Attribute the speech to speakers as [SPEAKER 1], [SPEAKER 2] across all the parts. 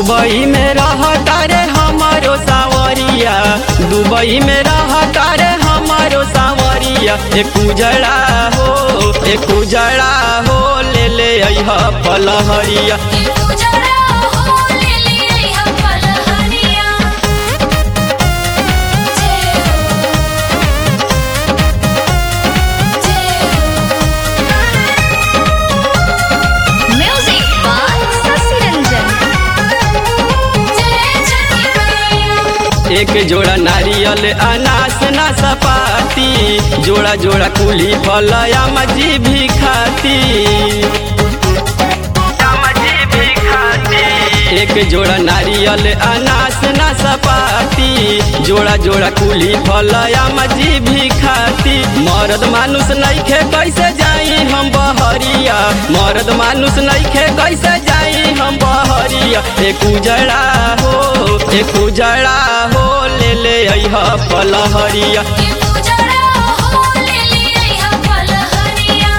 [SPEAKER 1] Dubai में रहता रे हमारो सावरिया दुबई में रहता रे हमारो सावरिया एक उजड़ा हो एक उजड़ा हो ले ले अइह पलहरिया
[SPEAKER 2] उजड़ा हो ले ले हम पलहरिया जय हो म्यूजिक बाय शशि रंजन जय छठी मैया
[SPEAKER 1] एक जोड़ा नारियल अनास ना सपाती जोड़ा जोड़ा कुली फलया मजी भी खाती एक जोड़ा नारियल अनास ना सपाती जोड़ा जोड़ा कुली फलया मजी भी खाती मर्द मानुष नइखे कैसे जाई हम बहरिया मर्द मानुष नइखे कैसे जाई हम बहरिया एक उजड़ा हो एक उजड़ा हो ले ले अइह पलहरिया
[SPEAKER 2] उजड़ा हो ले ले हम पलहरिया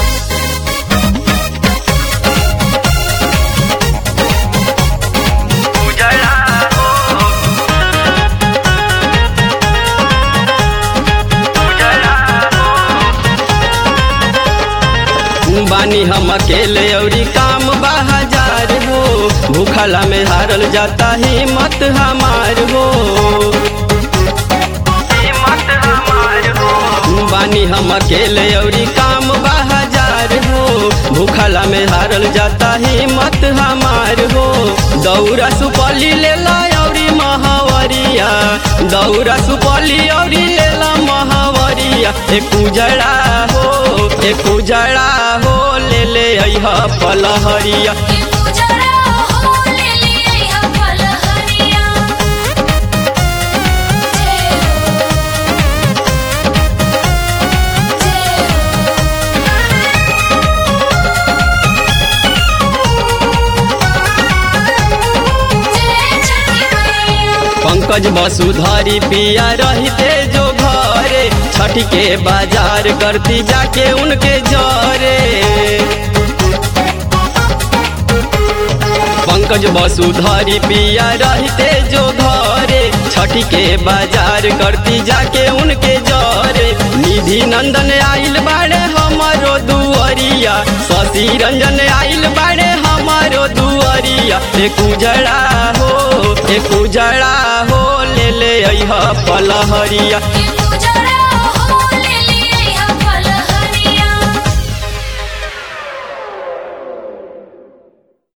[SPEAKER 1] बानी हम अकेले औरी काम बाजार हो भूखला में हारल जाता हिम्मत हमार हो बानी हम अकेले औरी काम बाजार हो भूखला में हारल जाता हिम्मत हमार हो दौरा सुपली ले ला औरी महावरिया दौरा सुपली औरी ले ला महावरिया एक उजड़ा हो एक उजड़ा हो ले ले अइह पलहरिया
[SPEAKER 2] उजड़ा हो ले ले हम पलहरिया जय हो जय छठी मैया
[SPEAKER 1] पंकज वसुधारी पिया रहते जो घरे छठ के बाजार करती जाके उनके जरे पंकज वसुधारी पिया रहते जो घरे छठ के बाजार करती जाके उनके जरे निधि नंदन आइल बाड़े हमारो दुअरिया शशि रंजन आइल बाड़े हमारो दुअरिया एक उजड़ा हो एक उजड़ा हो ले ले अइह पलहरिया
[SPEAKER 2] उजड़ा